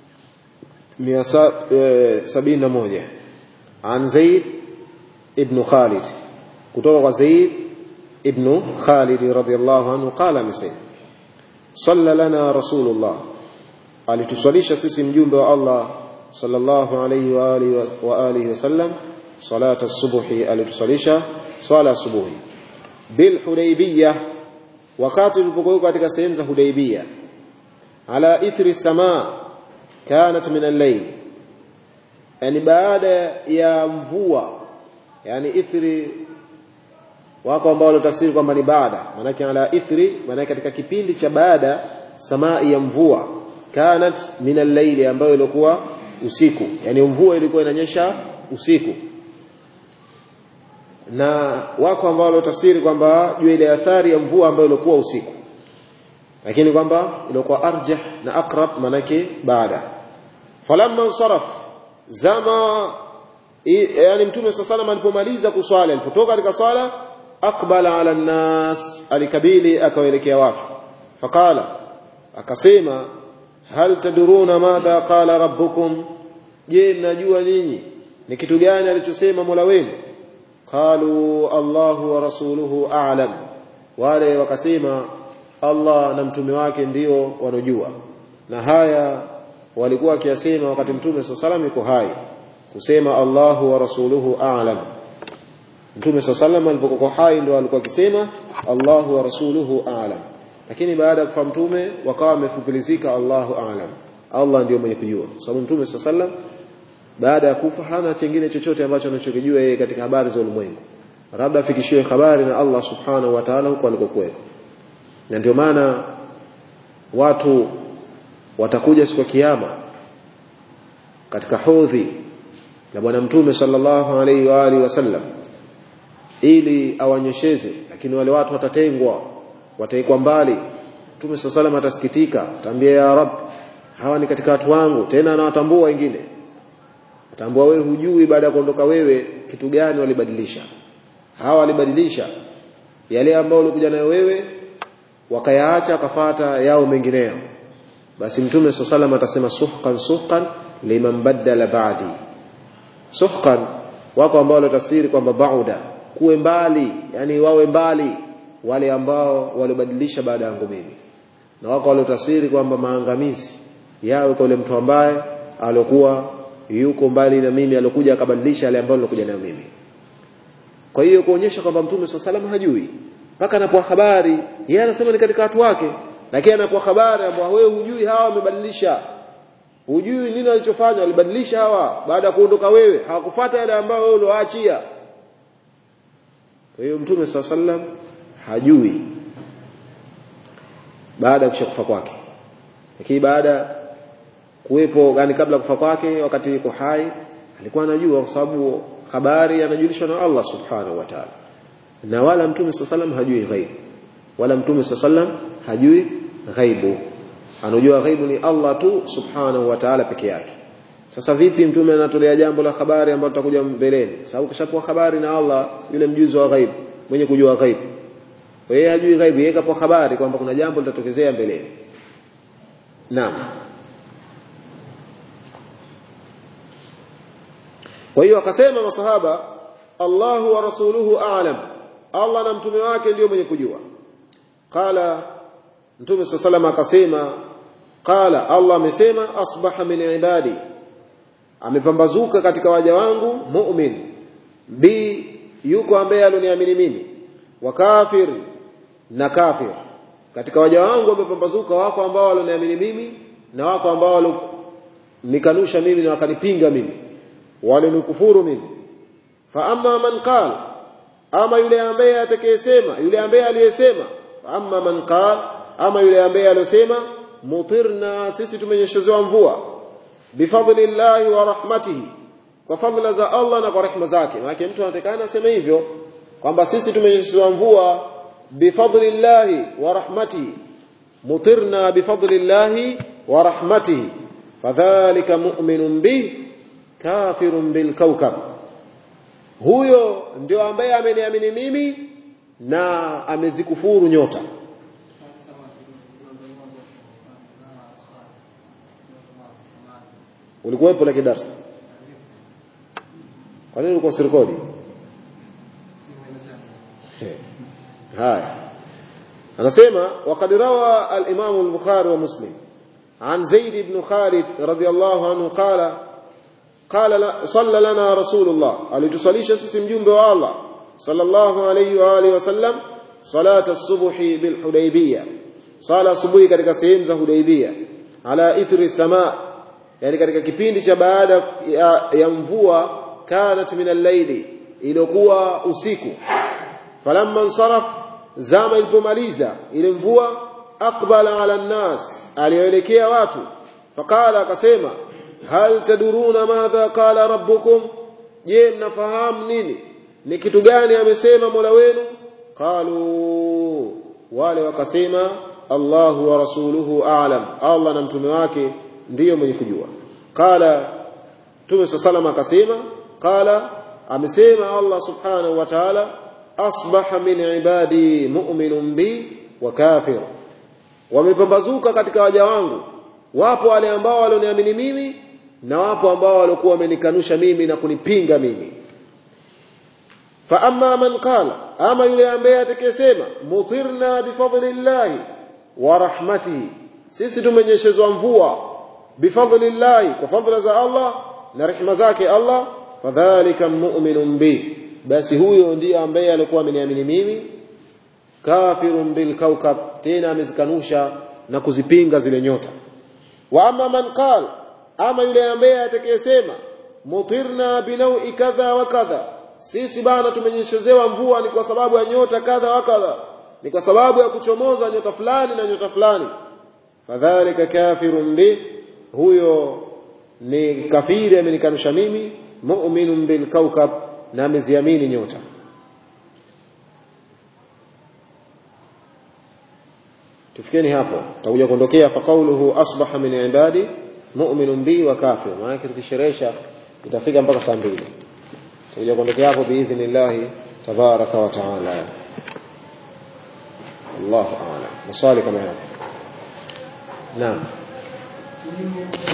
171 an Zaid ibn Khalid kutoka kwa Zaid ibn Khalid radhiyallahu anhu qala amesema صلى لنا رسول الله alituswalisha sisi mjumbe wa Allah sallallahu alayhi wa alihi wa alihi wasallam salata subuhi alituswalisha swala subuhi bil hudaybiyah wakati tulipokuwa katika sehemu za hudaybiyah ala ithri samaa kanat min al-layl yani baada ya mvua yani ithri wako ambao wanatafsiri kwamba ni baada maanake ala ithri maanake katika kipindi cha baada samai ya mvua kanat min al-layli ambayo ilikuwa usiku yani mvua ilikuwa inanyesha usiku na wako ambao wanatafsiri kwamba juu ile athari ya mvua ambayo ilikuwa usiku lakini kwamba ilikuwa arjah na aqrab manake baada falamma saraf zama yani mtume sallallahu alipomaliza kuswali alipotoka katika swala aqbala ala nnas alikabili akawaelekea watu faqala akasema hal taduruna madha qala rabbukum je mnajua ninyi ni kitu gani alichosema Mola wenu qalu Allahu wa rasuluhu a'lam wale wakasema Allah na mtume wake ndio wanojua na haya walikuwa wakiyasema wakati mtume sallallahu yuko hai kusema Allahu wa rasuluhu a'lam Mtume sallallahu alipokuwa hai ndio alikuwa akisema Allahu wa rasuluhu a'lam. Lakini baada ya kufa mtume wakawa wamefupilizika Allahu a'lam. Allah ndio mwenye kujua. Sababu mtume sallallahu baada ya kufa hana chengine chochote ambacho anachokijua yeye katika habari za ulimwengu. Labda afikishiwe habari na Allah subhanahu wa ta'ala huko alikokuweko. Na ndio maana watu watakuja siku ya kiyama katika hodhi na bwana mtume sallallahu alaihi wa alihi wasallam ili awanyesheze lakini wale watu watatengwa wataikwa mbali Mtume sallallahu atasikitika ataambia ya rab hawa ni katika watu wangu tena anawatambua wengine atambua wewe hujui baada ya kuondoka wewe kitu gani walibadilisha hawa walibadilisha yale ambayo ulikuja nayo wewe wakayaacha wakafata yao mengineyo basi mtume sallallahu atasema suhqan suhqan liman badala ba'di suhqan wako ambao wanatafsiri kwamba bauda kuwe mbali yani wawe mbali wale ambao walibadilisha baada yangu mimi na wako waliotafsiri kwamba maangamizi yawe kwa yule mtu ambaye alikuwa yuko mbali na mimi alikuja akabadilisha yale ambayo nilikuja nayo mimi kwa hiyo kuonyesha kwamba mtume swalla hajui mpaka anapoa habari yeye anasema ni katika watu wake lakini anapoa habari ambao wewe hujui hawa wamebadilisha hujui nini alichofanya walibadilisha hawa baada ya kuondoka wewe hawakufuata yale ambayo wewe ulioachia kwa hiyo mtume swalla sallam hajui baada ya kushakufa kwake lakini baada kuwepo yani kabla kufa kwake wakati yuko hai alikuwa anajua kwa sababu habari anajulishwa na Allah subhanahu wa ta'ala na wala mtume sallam hajui ghaibu wala mtume sallam hajui ghaibu anajua ghaibu ni Allah tu subhanahu wa ta'ala peke yake sasa vipi mtume anatolea jambo la habari ambalo tutakuja mbeleni sababu kishapoa habari na Allah yule mjuzi wa ghaibu mwenye kujua ghaibu yeye hajui ghaibu yeye kapoa habari kwamba kuna jambo litatokezea mbeleni naam kwa hiyo akasema masahaba Allahu wa rasuluhu a'lam Allah na mtume wake ndio mwenye kujua qala mtume sallallahu akasema qala Allah amesema asbaha min ibadi amepambazuka katika waja wangu mu'min bi yuko ambaye aloniamini mimi wa kafir na kafir katika waja wangu wamepambazuka wako ambao waloniamini mimi na wako ambao nikanusha mimi na wakanipinga mimi walinikufuru mimi fa amma man qala ama yule ambaye atakayesema yule ambaye aliyesema fa amma man qala ama yule ambaye aliyosema mutirna sisi tumenyeshezewa mvua bifadlillahi wa rahmatihi kwa fadhila za Allah na kwa rehema zake maana mtu anatakana aseme hivyo kwamba sisi tumenyeshezewa mvua bifadlillahi wa rahmatihi mutirna bifadlillahi wa rahmatihi fadhalika mu'minun bih kafirun bil kawkab huyo ndio ambaye ameniamini mimi na amezikufuru nyota ulikuwepo la kidarsa kwa nini ulikuwa sirikodi haya anasema waqad rawa al-imam al-bukhari wa muslim عن زيد بن خالد رضي الله عنه قال قال صلى لنا رسول الله alitusalisha sisi mjumbe wa Allah sallallahu alayhi wa alihi wasallam salat as-subh bil hudaybiyah sala asubuhi katika sehemu za hudaybiyah ala ithri samaa yani katika kipindi cha baada ya, ya mvua kanat min al-layli iliyokuwa usiku falamma insaraf zama ilipomaliza ile mvua aqbala ala an-nas aliyoelekea watu faqala akasema hal taduruna madha qala rabbukum je mnafahamu nini ni kitu gani amesema Mola wenu qalu wale wakasema Allahu wa rasuluhu a'lam Allah na mtume wake ndiyo mwenye kujua qala Mtume sallallahu akasema qala amesema Allah subhanahu wa ta'ala asbaha min ibadi mu'minun bi wa kafir wamepambazuka katika waja wangu wapo wale ambao walioniamini mimi na wapo ambao walikuwa wamenikanusha mimi na kunipinga mimi fa amma man qala ama yule ambaye atakayesema mutirna bifadlillahi wa rahmatihi sisi tumenyeshezwa mvua bifadlillahi kwa fadla za Allah na rehema zake Allah fadhalika mu'minun bi basi huyo ndiye ambaye alikuwa ameniamini mimi kafirun bil kawkab tena amezikanusha na kuzipinga zile nyota wa amma man qala ama yule ambaye atakayesema mutirna binaui kadha wa kadha sisi bana tumenyeshezewa mvua ni kwa sababu ya nyota kadha wa kadha ni kwa sababu ya kuchomoza nyota fulani na nyota fulani fadhalika kafirun bi huyo ni kafiri amenikanusha mimi mu'minun bil kawkab na ameziamini nyota tufikeni hapo tutakuja kuondokea fa qawluhu asbaha min ibadi mu'minun bi wa kafir maana tukisherehesha itafika mpaka saa mbili tutakuja kuondokea hapo biidhnillah tabaraka wa taala Allahu a'lam maswali kama hapa naam